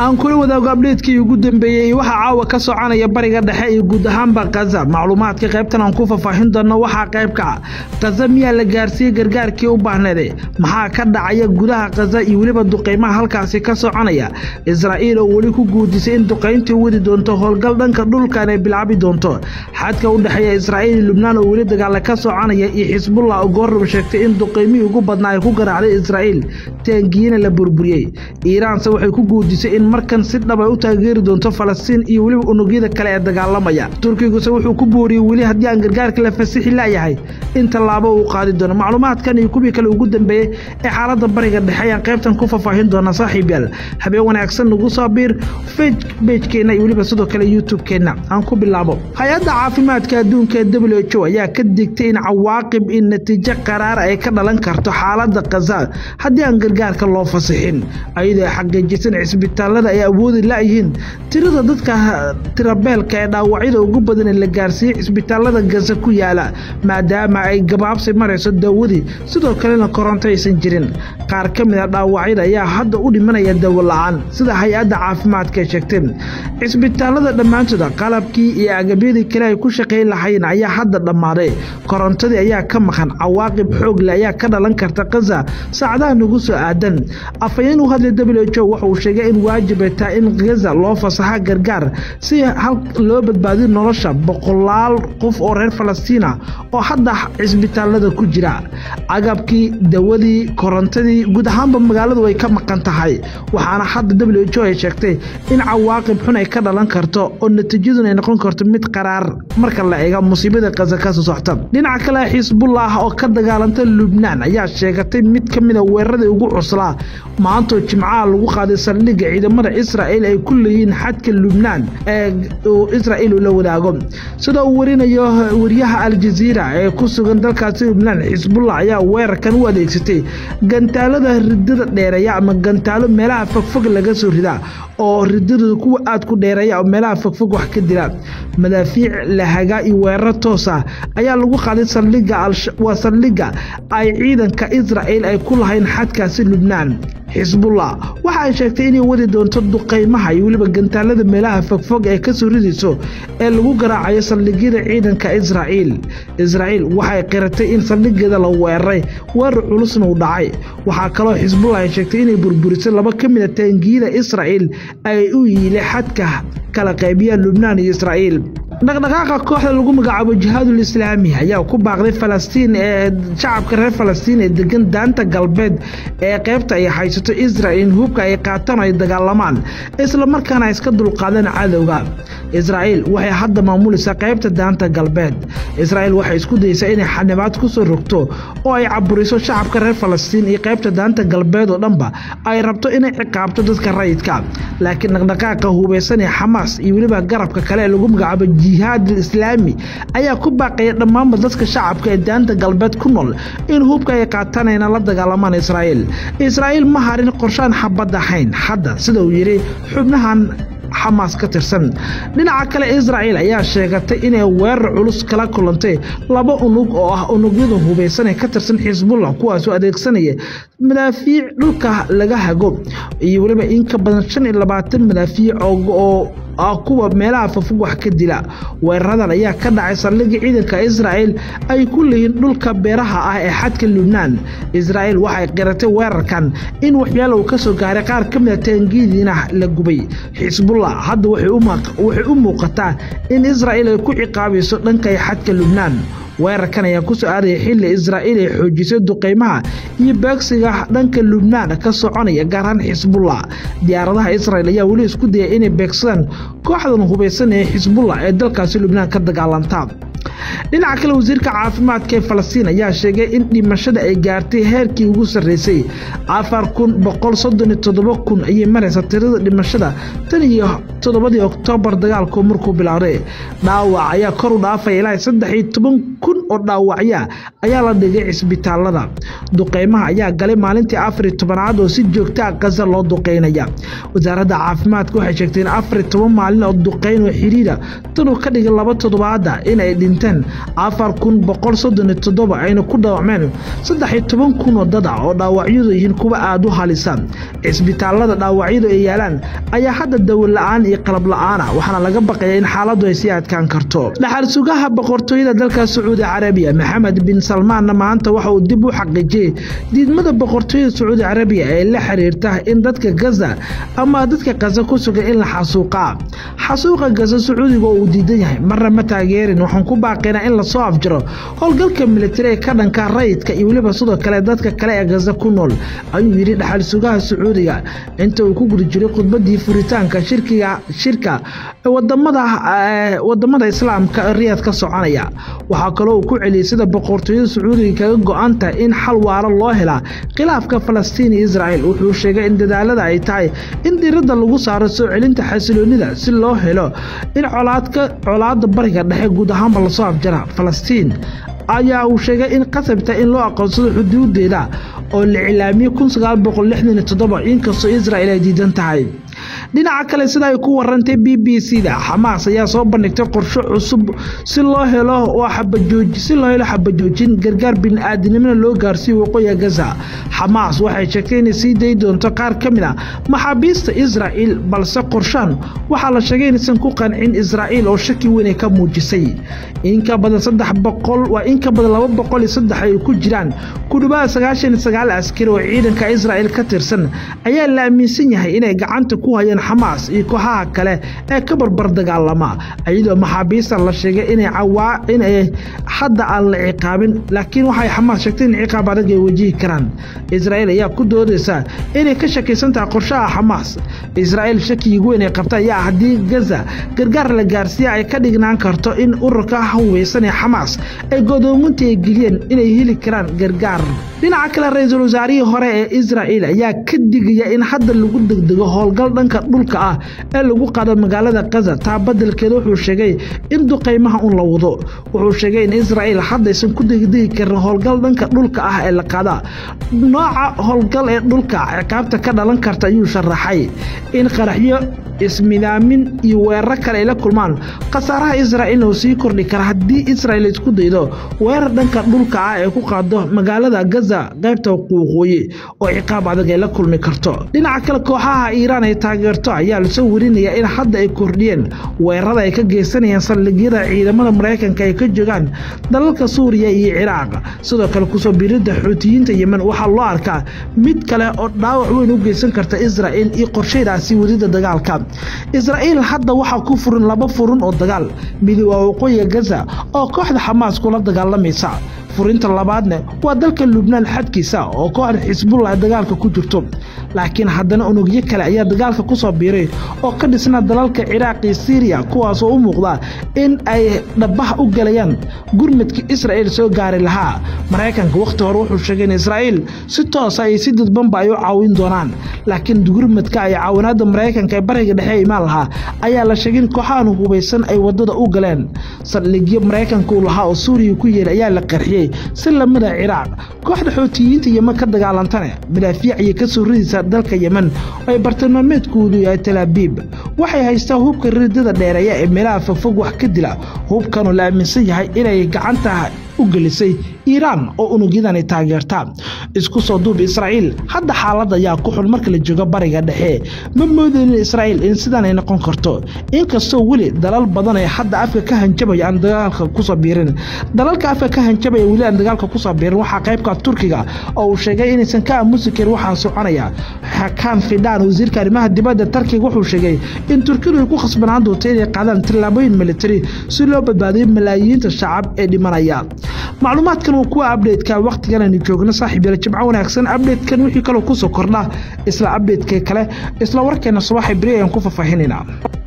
aan kula wadaago abdheedkii ugu dambeeyey waxaa caawa ka soconaya bariga dhexe iyo guud ahaanba kaza macluumaadka qaybtan aan ku faahfaahin doono waxaa qaybka kaza miyaa la gaarsiiyey gargaarkii u baahneede maxaa ka dhacaya gudaha kaza iyo weliba duqeymaha halkaasi ka soconaya israa'iil oo weli ku guudisay in duqayntii wadi doonto howlgal dhanka dhulkan ay bilaabi doonto xadka u dhexeeya israa'iil iyo lubnaan oo weli dagaale ka soconaya iyo xisbullah oo goorraba sheegtay in duqeymihii ugu badnaa ay ku garaacday israa'iil taangiyina la burburiyey iiraanse waxay ku guudisay in markan si dhab ay u taageeri doonto falastiin iyo weliba unugyada kale ee dagaalamaya turkiguse wuxuu ku booriyey weli haddii aan gargaarka la fasixi la'yahay in tallaabo uu qaadi doono macluumaadkan iyo kuwii kale ugu dambeeyey ee xaaladda bariga dhexe ayaan qaybtan ku faahfaahin doonaa saaxiib yaal habeen wanaagsan nagu soo biir bejkeenna iyo weliba sidoo kale youtube-keenna aan ku bilaabo hay-adda caafimaadka adduunka ee w h o ayaa ka digtay in cawaaqib in natiijo qaraar ay ka dhalan karto xaaladda kaza haddii aan gargaarka loo fasixin ayadoo xaqiijisan cisbitaalada ay awoodi la'yihiin tirada dadka tirabeelka ee dhaawacyada ugu badan ee la gaarsiiyey cisbitaalada gaza ku yaala maadaama ay gabaabsi marayso daawadii sidoo kalena koronto aysan jirin qaar ka mid a dhaawacyada ayaa hadda u dhimanaya dawo la-aan sida hay-adda caafimaadka ay sheegtay cisbitaalada dhammaantooda qalabkii iyo agabyadii kale ay ku shaqayn lahayn ayaa hadda dhammaaday korontadii ayaa ka maqan cawaaqib xoogle ayaa ka dhalan karta kaza saacadaha nagu soo aadan afhayeen u hadlay w h o waxa uu sheegay in waajib ay tahay in gaza loo fasaxa gargaar si loo badbaadiyo nolosha boqolaal qof oo reer falastiina oo hadda cisbitaalada ku jira agabkii dawadii korontadii guud ahaanba magaaladu ay ka maqan tahay waxaana hadda w h o ay sheegtay in cawaaqib xun ay ka dhalan karto oo natiijaduna ay noqon karto mid qaraar marka la eega musiibada kaza kasoo socta dhinaca kale xisbullah oo ka dagaalanta lubnaan ayaa sheegatay mid ka mida weeraradii ugu cuslaa maantoo jimcaha lagu qaaday saldhigga ciidamada israa'iil ay ku leeyihiin xadka lubnaan ee uu israa'iil ula wadaago sida uu warinayo wariyaha aljaziira ee ku sugan dalkaasi lubnaan xisbullah ayaa weerarkan u adeegsatay gantaalada ridada dheereeya ama gantaalo meelaha fogfog laga soo ridaa oo ridada kuwa aad ku dheereeya oo meelaha fogfog wax ka dila madaafiic lahagaa iyo weeraro toosa ayaa lagu qaaday saldhigga waa saldhigga ay ciidanka israa'iil ay ku lahayn xadkaasi lubnaan xisbullah waxa ay sheegtay inay wadi doonto duqaymaha iyo weliba gantaalada meelaha fogfog ee ka soo ridayso ee lagu garaacayo saldhigyada ciidanka israa'iil israa'iil waxay qiratay in saldhigeeda la weeraray weerar culusna uu dhacay waxaa kaloo xisbullah ay sheegtay inay burburisay laba ka mid a taangiyada israa'iil ay u yiilay xadka kala qaybiya lubnaan iyo israa'iil dhaqdhaqaaqa kooxda lagu magacaabo jihaadul islaami ayaa ku baaqday falastiin ee shacabka reer falastiin ee degan daanta galbeed ee qaybta ay haysato israel in hubka ay qaataan ay dagaalamaan isla markaana ay iska dulqaadaan cadowga israa'iil waxay hadda maamulaysaa qaybta daanta galbeed israa'iil waxay isku dayeysaa inay xanibaad ku soo rogto oo ay caburiso shacabka reer falastiin iyo qaybta daanta galbeed oo dhanba ay rabto inay ciqaabto dadka rayidka laakiin dhaqdhaqaaqa hubaysan ee xamaas iyo weliba garabka kale ee lagu magacaabo jihaad islaami ayaa ku baaqaya dhammaanba dadka shacabka ee daanta galbeed ku nool in hubka ay qaataan ayna la dagaalamaan israa'iil israa'iil ma harin qorshaan xabad ahayn hadda sida uu yidhi xubnahan xamaas ka tirsan dhinaca kale israa'iil ayaa sheegatay inay weerar culus kala kulantay laba unug oo ah unugyada hubaysan ee ka tirsan xisbullah kuwaasoo adeegsanaya madaafiic dhulka laga hago iyo weliba in ka badan shan iyo labaatan madaafiic oo ah kuwa meelaha fafog wax ka dila weeraradan ayaa ka dhacay saldhigga ciidanka israa'iil ay ku leeyihiin dhulka beeraha ah ee xadka lubnaan israa'iil waxay qiratay weerarkan in waxyaalo uu ka soo gaaray qaar ka mid a taangiyadiina la gubay xisbullah hadda waxay u muuqataa in israa'iil ay ku ciqaabayso dhanka xadka lubnaan weerarkan ayaa ku soo aadaya xilli israa'iil ay xoojisay duqaymaha iyo beegsiga dhanka lubnaan ka soconaya gaar ahaan xisbullah diyaaradaha israa'iil ayaa weli isku dayay inay beegsadaan kooxdan hubaysan ee xisbullah ee dalkaasi lubnaan ka dagaalanta dhinaca kale wasiirka caafimaadka ee falastiin ayaa sheegay in dhimashada ay gaartay heerkii ugu sarreysay afar kun boqol soddon iyo toddoba kun ayay maraysa tirada dhimashada tan iyo toddobadii oktoobar dagaalku markuu bilaabday dhaawac ayaa kor u dhaafaya ilaa saddex iyo toban kun oo dhaawacya ayaa la dhigay cisbitaalada duqeymaha ayaa galay maalintii afar iyo tobanaad oo si joogta a gaza loo duqeynaya wasaaradda caafimaadka waxay sheegtay in afar iyo toban maalin oo duqeyn oo xiriira tanuu ka dhigay laba toddobaada inay dhinteen dhinteen afar kun boqol soddon iyo toddoba ayna ku dhaawacmeen saddex iyo toban kun oo dad ah oo dhaawacyadu yihiin kuwa aada u halisa cisbitaalada dhaawacyadu ay yaalaan ayaa hadda dawal la-aan iyo qalab la-aan ah waxaana laga baqaya in xaaladdu ay sii adkaan karto dhaxal sugaha boqortooyada dalka sacuudi carabiya maxamed bin salmaanna maanta waxa uu dib u xaqiijiyey diidmada boqortooyada sacuudi carabiya ee la xiriirta in dadka gaza ama dadka gaza ku sugan in la xasuuqaa xasuuqa gaza sacuudiga oo uu diidan yahay marna ma taageerin waxaan ku baaqaynaa in lasoo afjaro howlgalka militari ee ka dhanka rayidka iyo weliba sidoo kale dadka kale ee gaza ku nool ayuu yidhi dhaxal sugaha sacuudiga inta uu ku guda jiray khudbadii furitaanka shirkiga shirka wadamada wadamada islaamka riyaad ka soconaya waxaa kaloo uu ku celiyey sida boqortooyada sacuudiga kaga go-an tahay in xal waaro loo helaa khilaafka falastiin iyo israel wuxuu sheegay in dadaalada ay tahay in diiradda lagu saaro soo celinta xasiloonida si loo helo in colaadka colaada bariga dhexe guud ahaanba lasoo afjara falastiin ayaa uu sheegay in qasabta in loo aqoonsado xuduudeeda oo la cilaamiyey kun sagaal boqol lixdan iyo toddoba inkastoo israel ay diidan tahay dhinaca kale sida ay ku warantay b b c da xamaas ayaa soo bandhigtay qorsho cusub si loo helo si loo helo xabajoojin gargaar bini-aadinimona loo gaarsiiyo waqooyiga gaza xamaas waxay sheegtay inay sii dayi doonto qaar ka mid a maxaabiista israa'iil balse qorshaan waxaa la sheegay inaysan ku qancin israa'iil oo shaki weyn ay ka muujisay inka badan saddex boqol waa in ka badan laba boqol iyo saddex ay ku jiraan ku dhawaada sagaashan iyo sagaal askari oo ciidanka israa'iil ka tirsan ayaa la aaminsan yahay inay gacanta ku hayaan xamaas iyo kooxaha kale ee ka barbar dagaalama iyadoo maxaabiista la sheegay inay cawaa inay hadda aan la ciqaabin laakiin waxay xamaas sheegtay in ciqaab adag ay wajihi karaan israa'iil ayaa ku doodaysa inay ka shakaysan tahay qorshaha xamaas israa'iil shakiga weyn ay qabta ayaa haddii gaza gargaar la gaarsiiya ay ka dhignaan karto in ururka haweysan ee xamaas ay godoominta ay geliyeen inay heli karaan gargaar dhinaca kale ra-iisul wasaarihii hore ee israa'iil ayaa ka digaya in hadda lagu degdego howlgal dhanka dhulka ah ee lagu qaado magaalada gaza taa badelkeeda wuxuu sheegay in duqaymaha un la wado wuxuu sheegay in israa'iil haddaysan ku degdegi karin howlgal dhanka dhulka ah ee la qaada nooca howlgal ee dhulka ciqaabta ka dhalan karta ayuu sharaxay in qaraxyo ismidaamin iyo weeraro kale ay la kulmaan khasaaraha israa'iilna uu sii kordhi kara haddii israa'iil isku daydo weerar dhanka dhulka ah ee ku qaado magaalada gaza qaybta waqooyi oo ciqaab adag ay la kulmi karto dhinaca kale kooxaha iiraan ay taageerto ayaa lasoo warinaya in hadda ay kordhiyeen weerarada ay ka geysanayaan saldhigyada ciidamada maraykanka ay ka joogaan dalalka suuriya iyo ciraaq sidoo kale kusoo biiridda xuutiyiinta yemen waxaa loo arkaa mid kale oo dhaawac weyn u geysan karta israa'iil iyo qorshaydaasi wadida dagaalka israa'iil hadda waxaa ku furin laba furun oo dagaal midi waa waqooyiga gaza oo kooxda xamaas kula dagaalamaysa furinta labaadne waa dalka lubnaan xadkiisa oo kooxda xisbullah dagaalka ku jirto laakiin haddana unugyo kale ayaa dagaalka ku soo biiray oo ka dhisna dalalka ciraaq iyo siiriya kuwaasoo u muuqda in ay dhabaha u galayaan gurmadka israa'iil soo gaari lahaa maraykanka wakhti hore wuxuu sheegay in israa'iil si toosa iyo si dadbanba ay u caawin doonaan laakiin gurmadka ay caawinaadda maraykanka ee bariga dhexe imaan lahaa ayaa la sheegay in kooxahan hubaysan ay waddada u galeen saldhigyo maraykanka uu lahaa oo suuriya ku yeelay ayaa la qarxiyey si lamida ciraaq kooxda xootiyiinta yemen ka dagaalantane madaafiic ayay ka soo ridaysaa dalka yemen oo ay bartilmaameedkoodu yahay talaabiib waxay haystaa hubka ridada dheereeya ee meelaha fogfog wax ka dila hubkanoo la aaminsan yahay inay gacanta u gelisay iiraan oo unugyadani taageerta isku soo duub israa'iil hadda xaalad ayaa ku xun marka la joogo bariga dhexe ma moodaynin israa'iil in sidaan ay noqon karto inkastoo weli dalal badan ee hadda afka ka hanjabaya aan dagaalka kusoo biirin dalalka afka ka hanjabaya weli aan dagaalka kusoo biirin waxaa qaybka turkiga oo uu sheegay inaysan ka aamusi karin waxaa soconaya xakaan fidhaan wasiirka arrimaha dibadda tarkiga wuxuu sheegay in turkidu ay ku khasbanaan doonto inay qaadaan tillaabooyin militari si loo badbaadiyo malaayiinta shacab ee dhimanaya macluumaadkan waa kuwa abdhetka wakhtigan aynu joogno saaxiib yael jimco wanaagsan abdheetkan wixii kaloo kusoo kordha isla abdheetka kale isla warkeena subaxa beri ayaan ku faahfaahinayna